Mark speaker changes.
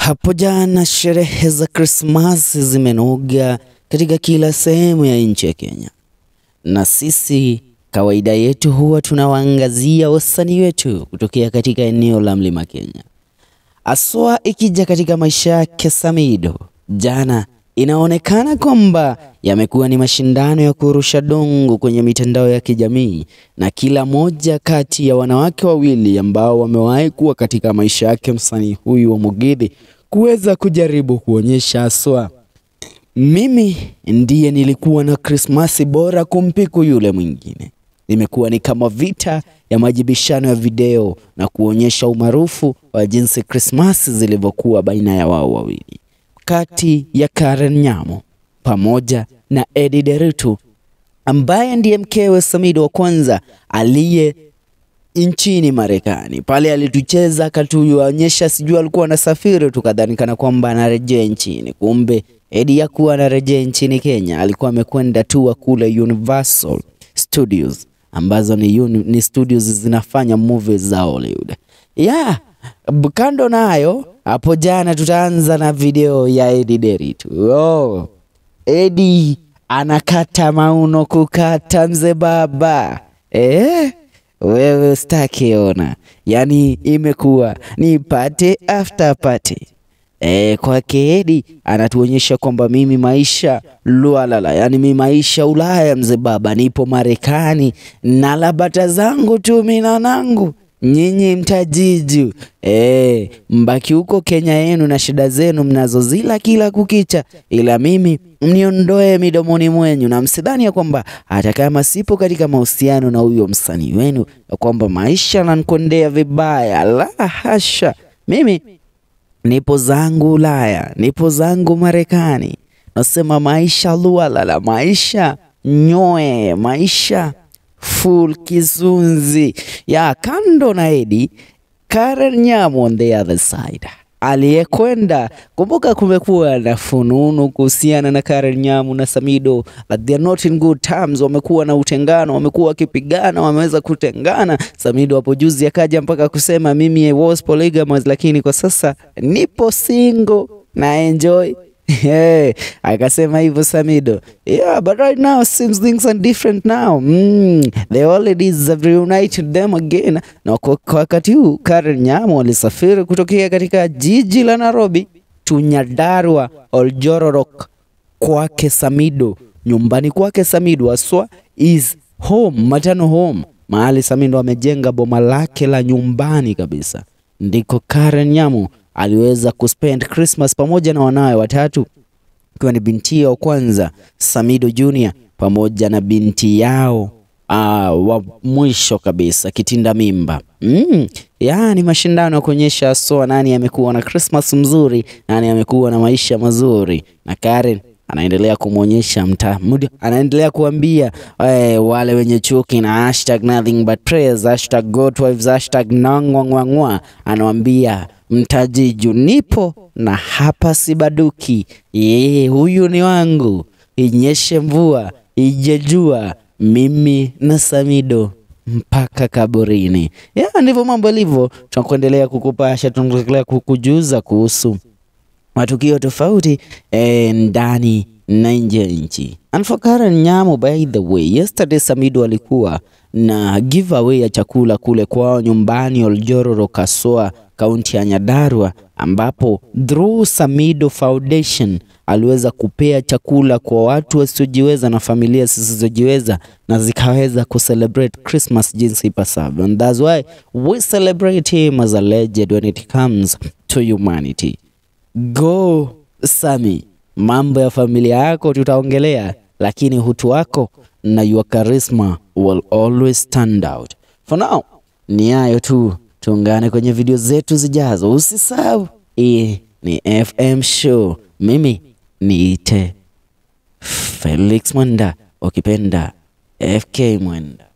Speaker 1: Hapo jana sherehe za Krismasi zimenoga katika kila sehemu ya nchi ya Kenya, na sisi kawaida yetu huwa tunawaangazia wasanii wetu kutokea katika eneo la Mlima Kenya, aswa ikija katika maisha yake Samido. Jana inaonekana kwamba yamekuwa ni mashindano ya kurusha dongo kwenye mitandao ya kijamii, na kila moja kati ya wanawake wawili ambao wamewahi kuwa katika maisha yake msanii huyu wa Mugithi kuweza kujaribu kuonyesha aswa, mimi ndiye nilikuwa na Krismasi bora kumpiku yule mwingine. Imekuwa ni kama vita ya majibishano ya video na kuonyesha umaarufu wa jinsi Krismasi zilivyokuwa baina ya wao wawili kati ya Karen Nyamo pamoja na Eddie Deritu ambaye ndiye mkewe Samido wa kwanza aliye nchini Marekani. Pale alitucheza akatuonyesha, sijui alikuwa anasafiri, tukadhani kana kwamba anarejea nchini, kumbe Eddie hakuwa anarejea nchini Kenya, alikuwa amekwenda tu kule Universal Studios ambazo ni, uni, ni studios zinafanya movies za Hollywood. Yeah, kando nayo hapo jana tutaanza na video ya Eddie Deritu. Oh, Eddie anakata mauno kukata mzee baba eh? Wewe staki ona, yaani imekuwa ni party after party. E, kwake Eddie anatuonyesha kwamba mimi maisha lualala, yaani mi maisha Ulaya mzee baba, nipo Marekani na labata zangu tu mina nangu nyinyi mtajiju e, mbaki huko Kenya yenu na shida zenu mnazozila kila kukicha, ila mimi mniondoe midomoni mwenyu, na msidhani ya kwamba hata kama sipo katika mahusiano na huyo msanii wenu ya kwamba maisha nankondea vibaya. La hasha, mimi nipo zangu Ulaya, nipo zangu Marekani, nasema maisha lualala, maisha nyoe, maisha full kizunzi ya kando na Eddie, Karen Nyamo on the other side aliyekwenda. Kumbuka, kumekuwa na fununu kuhusiana na Karen Nyamo na Samido, but they are not in good terms. Wamekuwa na utengano, wamekuwa wakipigana, wameweza kutengana. Samido hapo juzi akaja mpaka kusema mimi I was polygamous, lakini kwa sasa nipo single na enjoy Yeah, akasema hivyo Samido. Yeah, but right now seems things are different now. Mm, the holidays have reunited them again. Na kwa wakati huu Karen Nyamo walisafiri kutokea katika jiji la Nairobi to Nyandarua Oljororok kwake Samido, nyumbani kwake Samido aswa is home, matano home, mahali Samido amejenga boma lake la nyumbani kabisa, ndiko Karen Nyamo aliweza kuspend Christmas pamoja na wanawe watatu ikiwa ni binti yao kwanza Samido Junior pamoja na binti yao uh, wa mwisho kabisa kitinda mimba. Mm, yaani mashindano ya kuonyesha soa nani amekuwa na Christmas mzuri, nani amekuwa na maisha mazuri, na Karen anaendelea kumwonyesha mtamudu, anaendelea kuambia eh, wale wenye chuki na hashtag nothing but prayers, hashtag godwives, hashtag nangwangwangwa, anawambia mtajiju nipo na hapa sibaduki. Yeye huyu ni wangu, inyeshe mvua ije jua, mimi na Samido mpaka kaburini. Ya, ndivyo mambo yalivyo. Tunakuendelea kukupasha, tunaendelea kukujuza kuhusu matukio tofauti eh, ndani na nje ya nchi. And for Karen Nyamo, by the way, yesterday Samido alikuwa na giveaway ya chakula kule kwao nyumbani Oljororo Kasoa, kaunti ya Nyandarua, ambapo through Samido Foundation aliweza kupea chakula kwa watu wasiojiweza na familia zisizojiweza na zikaweza kucelebrate Christmas jinsi ipasavyo. And that's why we celebrate him as a legend when it comes to humanity. Go Sami, mambo ya familia yako tutaongelea, lakini hutu wako na your charisma will always stand out. For now, ni hayo tu, tuungane kwenye video zetu zijazo. Usisahau, hii ni FM Show. Mimi niite Felix Mwenda, ukipenda FK Mwenda.